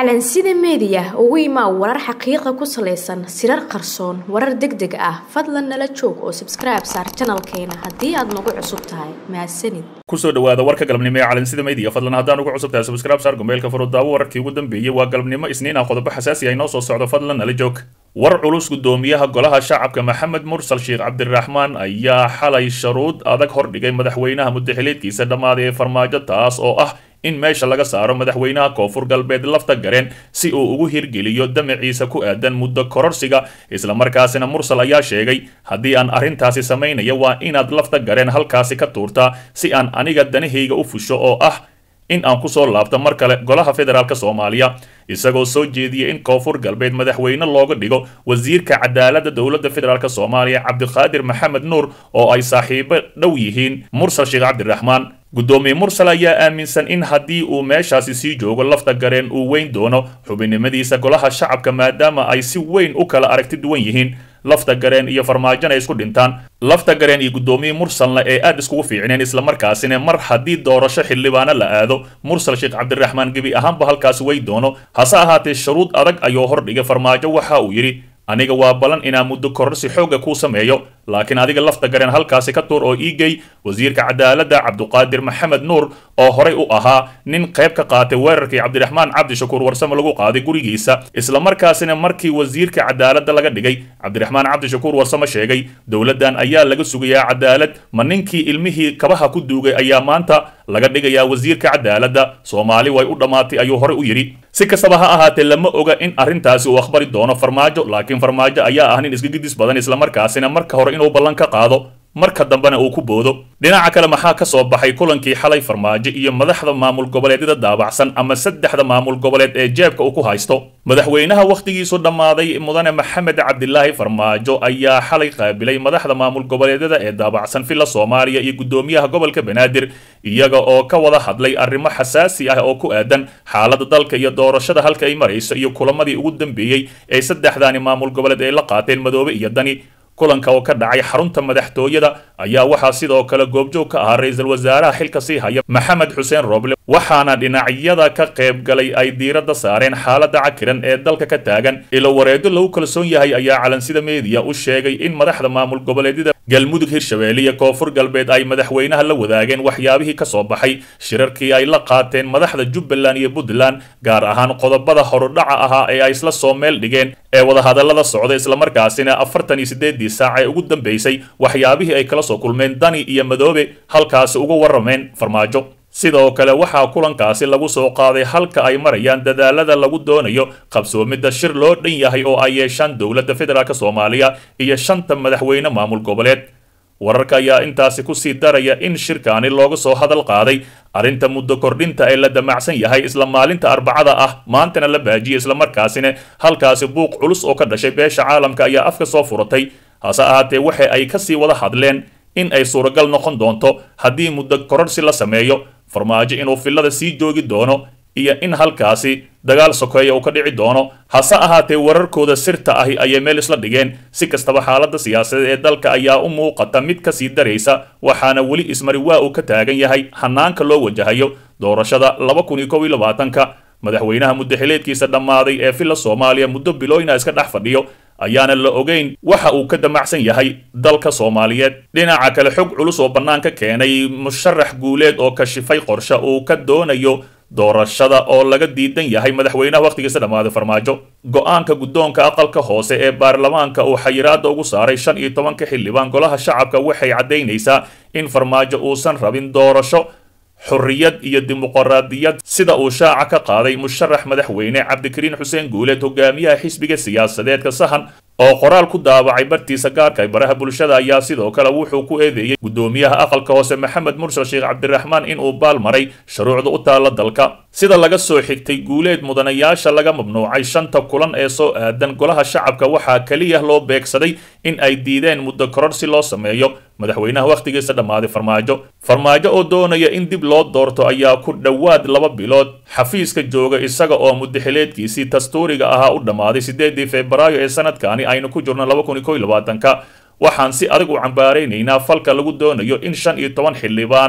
calansida meediya ugu imaa warar xaqiiqa ku salaysan sirar qarsoon warar deg deg ah fadlan nala joog oo sabskribe saar janalkeena haddii aad nagu cusub tahay mahadsanid kusoo dhawaada warka galabnimo ee calansida media fadlan haddaan ugu cusub tahay subscribe saar gombeelka furudaawo wararkii ugu dambeeyey waa galabnimo isniin ah qodobo xasaasi ah inoo soo socdo fadlan nala joog war culus gudoomiyaha golaha shacabka maxamed mursal sheekh cabdiraxmaan ayaa xalay sharuud adag hordhigay madaxweynaha mudaxileedkiisa dhammaaday ee farmaajo taas oo ah in meesha laga saaro madaxweynaha koonfur galbeed lafta gareen si uu ugu hirgeliyo damaciisa ku aadan muddo kororsiga islamarkaasina mursal ayaa sheegay haddii aan arrintaasi samaynaya waa inaad lafta gareen halkaasi ka tuurtaa si aan aniga danahayga u fusho oo ah in aan kusoo laabto mar kale golaha federaalk soomaaliya isagoo soo jeediyay in koonfur galbeed madaxweyne looga dhigo wasiirka cadaaladda dowladda federaalk soomaaliya cabdiqaadir maxamed nuur oo ay saaxiibo dhow yihiin mursal sheekh cabdiraxmaan guddoomiye mursal ayaa aaminsan in haddii uu meeshaasi sii joogo lafta gareen uu weyn doono xubinimadiisa golaha shacabka maadaama ay si weyn u kala aragti duwan yihiin lafta gareen iyo farmaajona isku dhintaan lafta gareen iyo guddoomiye mursalna ee aad iskugu fiicneen islamarkaasina mar haddii doorasho xildhibaano la aado mursal sheekh cabdiraxmaan gebi ahaanba halkaasi wey doono hase ahaatee shuruud adag ayuu hordhigay farmaajo waxa uu yidhi aniga waa balan inaan muddo kororsi xoogga kuu sameeyo laakiin adiga lafta gareen halkaasi ka tuur oo iigey wasiirka cadaaladda cabduqaadir maxamed nuur oo horay u ahaa nin qayb ka qaatay weerarkii cabdiraxmaan cabdishakuur warsame lagu qaaday gurigiisa islamarkaasina markii wasiirka cadaaladda laga dhigay cabdiraxmaan cabdishakuur warsame sheegay dowladdan ayaa laga sugayaa cadaalad ma ninkii ilmihii kabaha ku duugay ayaa maanta laga dhigayaa wasiirka cadaaladda soomaali way u dhammaatay ayuu horey u yidhi si kastaba ha ahaatee lama oga in arrintaasi uu akhbari doono farmaajo laakiin farmaajo ayaa ah nin isgagidis badan islamarkaasina marka hore inuu ballan ka qaado marka dambena uu ku boodo dhinaca kale maxaa ka soo baxay kulankii xalay farmaajo iyo madaxda maamul goboleedyada daabacsan ama saddexda maamul goboleed ee jeebka uu ku haysto madaxweynaha wakhtigiisu dhammaaday mudane maxamed cabdilaahi farmaajo ayaa xalay qaabilay madaxda maamul goboleedyada ee daabacsan villa soomaaliya iyo guddoomiyaha gobolka banaadir iyaga oo ka wada hadlay arrimo xasaasi ah oo ku aadan xaaladda dalka iyo doorashada halka ay marayso iyo kulamadii ugu dambeeyey ee saddexdaani maamul goboleed ay la qaateen madoobe iyo dani kulanka oo ka dhacay xarunta madaxtooyada ayaa waxaa sidoo kale goobjoog ka ahaa ra-iisul wasaaraha xilka sii haya maxamed xuseen roble waxaana dhinacyada ka qayb galay ay diiradda saareen xaaladda cakiran ee dalka ka taagan ilo wareedo lagu kalsoon yahay ayaa calansida meediya u sheegay in madaxda maamul goboleedyada galmudug hirshabeelle iyo koonfur galbeed ay madaxweynaha la wadaageen waxyaabihii ka soo baxay shirarkii ay la qaateen madaxda jubbaland iyo puntland gaar ahaan qodobada horudhaca ahaa ee ay isla soo meel dhigeen ee wadahadallada socda islamarkaasina afartan iyo sideedii saac ee ugu dambeysay waxyaabihii ay kala soo kulmeen dani iyo madoobe halkaasi uga warrameen farmaajo sidoo kale waxaa kulankaasi lagu soo qaaday halka ay marayaan dadaalada lagu doonayo qabsoomidda shir loo dhan yahay oo ay yeeshaan dowladda federaalk soomaaliya iyo shanta madaxweyne maamul goboleed wararka ayaa intaasi kusii daraya in shirkaani looga soo hadal qaaday arrinta muddo kordhinta ee la damacsan yahay isla maalinta arbacada ah maantana la baajiyay islamarkaasina halkaasi buuq culus oo ka dhashay beesha caalamka ayaa afka soo furatay hase ahaatee waxa ay kasii wada hadleen in ay suuragal noqon doonto haddii muddo kororsi la sameeyo farmaajo inuu fillada sii joogi doono iyo in halkaasi dagaal sokeeya uu ka dhici doono hase ahaatee wararkooda sirta ahi ayay meel isla dhigeen si kastaba xaaladda siyaasadeed ee dalka ayaa u muuqata mid ka sii daraysa waxaana weli ismari waa uu ka taagan yahay hanaanka loo wajahayo doorashada laba kun iyo kow iyo labaatanka madaxweynaha muddaxileedkiisa dhammaaday ee villa soomaaliya muddo bilooyina iska dhex fadhiyo ayaana la ogeyn waxa uu ka damacsan yahay dalka soomaaliyeed dhinaca kale xog culus oo bannaanka keenay musharax guuleed oo kashifay qorshe uu ka doonayo doorashada oo laga diidan yahay madaxweynaha wakhtigiisa dhammaaday farmaajo go-aanka guddoonka aqalka hoose ee baarlamaanka uu xayiraada ugu saaray shan iyo tobanka xildhibaan golaha shacabka waxay caddaynaysaa in farmaajo uusan rabin doorasho xorriyad iyo dimuqraadiyad sida uu shaaca ka qaaday musharax madaxweyne cabdikariin xuseen guuleed hogaamiyaha xisbiga siyaasadeedka sahan oo qoraal ku daabacay bartiisa gaarka baraha bulshada ayaa sidoo kale wuxuu ku eedeeyey guddoomiyaha aqalka hoose maxamed mursal sheekh cabdiraxmaan inuu baal maray shuruucda u taalla dalka sida laga soo xigtay guuleed mudanayaasha laga mamnuucay shanta kulan ee soo aadan golaha shacabka waxaa keliya loo beegsaday in ay diideen muddo kororsi loo sameeyo madaxweynaha wakhtigiisa dhammaaday farmaajo farmaajo oo doonaya in dib loo doorto ayaa ku dhowaad laba bilood xafiiska jooga isaga oo muddaxileedkiisii dastuuriga ahaa u dhammaaday sideedii febraayo ee sanadkaani aynu ku jirno laba kun iyo kow iyo labaatanka waxaan si adag u cambaaraynaynaa falka lagu doonayo in shan iyo toban xildhibaan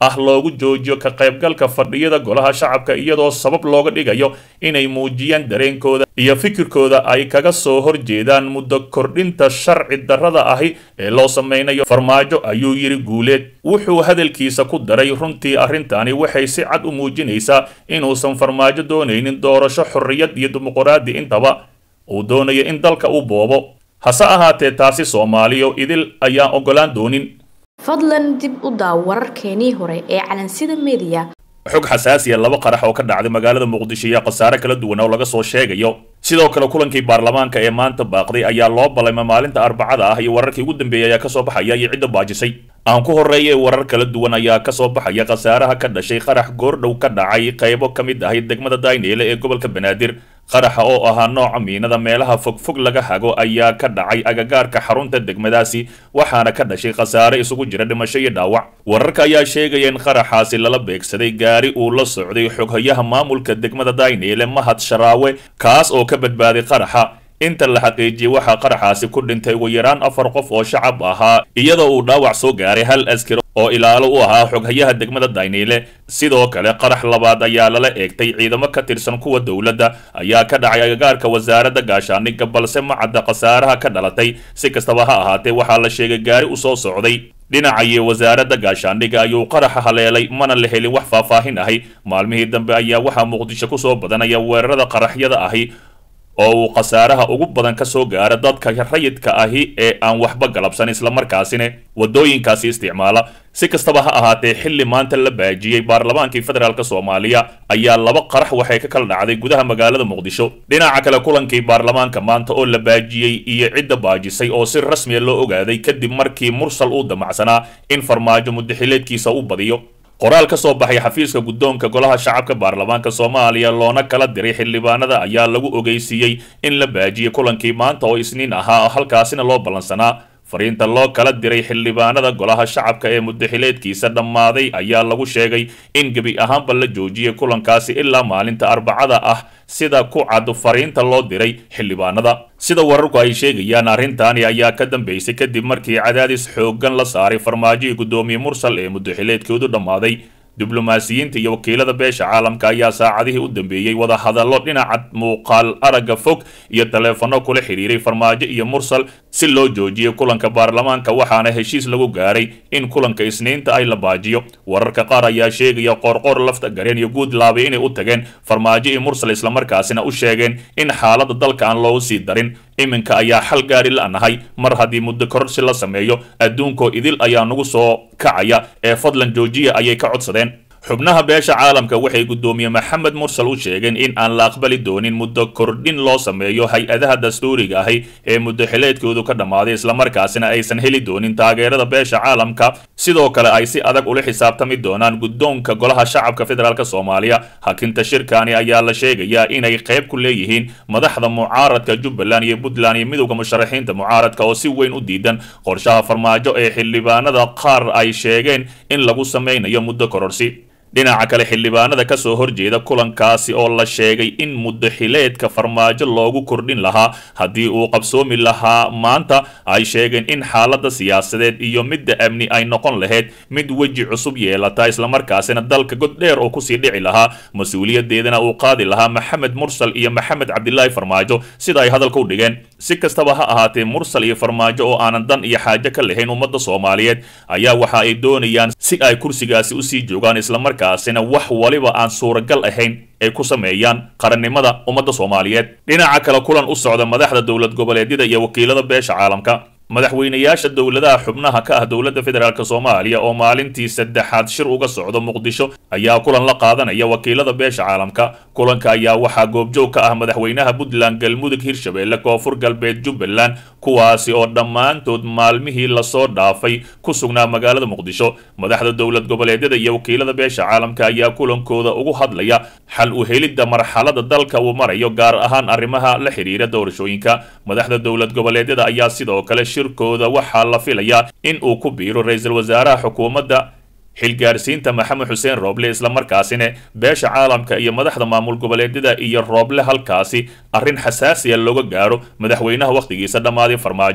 ah loogu joojiyo ka qaybgalka fadhiyada golaha shacabka iyadoo sabab looga dhigayo inay muujiyaan dareenkooda iyo fikirkooda ay kaga soo horjeedaan muddo kordhinta sharci darrada ahi ee loo sameynayo farmaajo ayuu yidhi guuleed wuxuu hadalkiisa ku daray runtii arrintani waxay si cad u muujinaysaa inuusan farmaajo doonaynin doorasho xorriyad iyo dimuqraadi intaba uu doonayo in dalka uu boobo hase ahaatee taasi soomaaliyo idil ayaan oggolaan doonin fadlan dib u daaw wararkeenii hore ee calansida mediya xog xasaasiya laba qarax oo ka dhacday magaalada muqdisho iyo khasaare kala duwan oo laga soo sheegayo sidoo kale kulankii baarlamaanka ee maanta baaqday ayaa loo ballayma maalinta arbacada ah iyo wararkii ugu dambeeyay ayaa kasoo baxaya iyo cidda baajisay aan ku horreeyay warar kala duwan ayaa kasoo baxaya khasaaraha ka dhashay qarax goordhow ka dhacay qaybo ka mid ahay degmada dayneele ee gobolka banaadir qaraxa oo ahaa nooca miinada meelaha fogfog laga hago ayaa ka dhacay agagaarka xarunta degmadaasi waxaana ka dhashay khasaare isugu jira dhimasho iyo dhaawac wararka ayaa sheegaya in qaraxaasi lala beegsaday gaari uu la socday xoghayaha maamulka degmada dayneele mahad sharaawe kaas oo ka badbaaday qaraxa inta la xaqiijiyey waxaa qaraxaasi ku dhintay ugu yaraan afar qof oo shacab ahaa iyadoo uu dhaawac soo gaaray hal askari oo ilaalo u ahaa xoghayaha degmada dayneele sidoo kale qarax labaad ayaa lala eegtay ciidamo ka tirsan kuwa dowladda ayaa ka dhacay agagaarka wasaaradda gaashaandhigga balse ma cadda khasaaraha ka dhalatay si kastaba ha ahaatee waxaa la sheegay gaari u soo socday dhinacayo wasaaradda gaashaandhigga ayuu qaraxa haleelay mana la helin wax faahfaahin ahi maalmihii dambe ayaa waxaa muqdisho kusoo badanaya weerarada qaraxyada ahi oo uu khasaaraha ugu badan ka soo gaara dadka rayidka ahi ee aan waxba galabsan islamarkaasina waddooyinkaasi isticmaala si kastaba ha ahaatee xilli maanta la baajiyey baarlamaankii federaalk soomaaliya ayaa laba qarax waxay ka kala dhacday gudaha magaalada muqdisho dhinaca kale kulankii baarlamaanka maanta oo la baajiyey iyo cidda baajisay oo si rasmiya loo ogaaday kadib markii mursal uu damacsanaa in farmaajo muddaxileedkiisa u badiyo qoraal ka soo baxay xafiiska guddoonka golaha shacabka baarlamaanka soomaaliya loona kala diray xildhibaanada ayaa lagu ogeysiiyey in la baajiyey kulankii maanta oo isniin ahaa halkaasina loo ballansanaa fariinta loo kala diray xildhibaanada golaha shacabka ee muddaxileedkiisa dhammaaday ayaa lagu sheegay in gebi ahaanba la joojiyey kulankaasi ilaa maalinta arbacada ah sida ku cad fariinta loo diray xildhibaanada sida wararku ay sheegayaan arrintaani ayaa ka dambeysay kadib markii cadaadis xooggan la saaray farmaajihii guddoomiye mursal ee muddaxileedkoodu dhammaaday diblomaasiyiinta iyo wakiilada beesha caalamka ayaa saacadihii u dambeeyey wadahadallo dhinaca muuqaal aragga fog iyo taleefanno kula xidhiiray farmaajo iyo mursal si loo joojiyo kulanka baarlamaanka waxaana heshiis lagu gaaray in kulanka isniinta ay la baajiyo wararka qaar ayaa sheegaya qoorqoor lafta gareen iyo guud laabay inay u tageen farmaajo iyo mursal islamarkaasina u sheegeen in xaaladda dalka aan loogu sii darin iminka ayaa xal gaari la-nahay mar haddii muddo kororsi la sameeyo adduunkoo idil ayaa nagu soo kacaya ee fadlan joojiya ayay ka codsadeen xubnaha beesha caalamka waxay guddoomiye maxamed mursal u sheegeen in aan la aqbali doonin muddo kordhin loo sameeyo hay-adaha dastuuriga ahi ee muddaxileedkoodu ka dhammaaday islamarkaasina aysan heli doonin taageerada beesha caalamka sidoo kale ay si adag ula xisaabtami doonaan guddoonka golaha shacabka federaalk soomaaliya hakinta shirkani ayaa la sheegayaa inay qayb ku leeyihiin madaxda mucaaradka jubbaland iyo puntland iyo midowda musharaxiinta mucaaradka oo si weyn u diidan qorshaha farmaajo ee xildhibaanada qaar ay sheegeen in lagu sameynayo muddo kororsi dhinaca kale xildhibaanada ka soo horjeeda kulankaasi oo la sheegay in muddaxileedka farmaajo loogu kordhin lahaa haddii uu qabsoomi lahaa maanta ay sheegeen in xaaladda siyaasadeed iyo midda amni ay noqon lahayd mid weji cusub yeelata islamarkaasina dalka god dheer oo kusii dhici lahaa mas-uuliyadeedana uu qaadi lahaa maxamed mursal iyo maxamed cabdilaahi farmaajo sida ay hadalka u dhigeen si kastaba ha ahaatee mursal iyo farmaajo oo aanan dan iyo xaajo ka lahayn ummadda soomaaliyeed ayaa waxa ay doonayaan si ay kursigaasi usii joogaan islamarkaasina wax waliba aan suuragal ahayn ay ku sameeyaan qarannimada ummadda soomaaliyeed dhinaca kale kulan u socda madaxda dowlad goboleedyada iyo wakiilada beesha caalamka madaxweynayaasha dowladaha xubnaha ka ah dowladda federaalk soomaaliya oo maalintii saddexaad shir uga socdo muqdisho ayaa kulan la qaadanaya wakiilada beesha caalamka kulanka ayaa waxaa goobjoog ka ah madaxweynaha puntland galmudug hirshabelle koonfur galbeed jubbaland kuwaasi oo dhammaantood maalmihii lasoo dhaafay ku sugnaa magaalada muqdisho madaxda dowlad goboleedyada iyo wakiilada beesha caalamka ayaa kulankooda ugu hadlaya xal u helidda marxalada dalka uu marayo gaar ahaan arrimaha la xidhiira doorashooyinka madaxda dowlad goboleedyada ayaa sidoo kale shirkooda waxaa la filayaa in uu ku biiro ra-iisul wasaaraha xukuumadda xilgaarsiinta maxamed xuseen rooble islamarkaasina beesha caalamka iyo madaxda maamul goboleedyada iyo rooble halkaasi arrin xasaasiya looga gaaro madaxweynaha wakhtigiisa dhammaaday farmaajo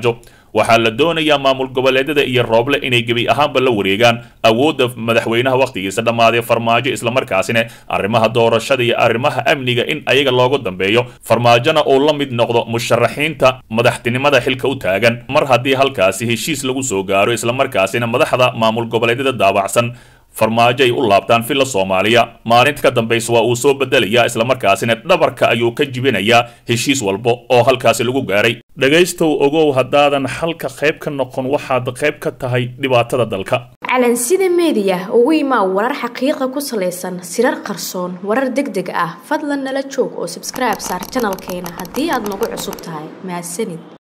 waxaa la doonayaa maamul goboleedyada iyo rooble inay gebi ahaanba la wareegaan awoodda madaxweynaha wakhtigiisa dhammaaday farmaajo islamarkaasina arrimaha doorashada iyo arrimaha amniga in ayaga loogu dambeeyo farmaajona uu la mid noqdo musharaxiinta madaxtinimada xilka u taagan mar haddii halkaasi heshiis lagu soo gaaro islamarkaasina madaxda maamul goboleedyada daabacsan farmaajo ay u laabtaan villa soomaaliya maalinta ka dambaysa waa uu soo bedelayaa islamarkaasina dhabarka ayuu ka jibinayaa heshiis walba oo halkaasi lagu gaaray dhegaystow ogow haddaadan xalka qayb ka noqon waxaad qayb ka tahay dhibaatada dalka calansida meediya ugu imaa warar xaqiiqa ku salaysan sirar qarsoon warar deg deg ah fadlan nala joog oo sabskribe saar janalkeena haddii aad nagu cusub tahay mahadsanid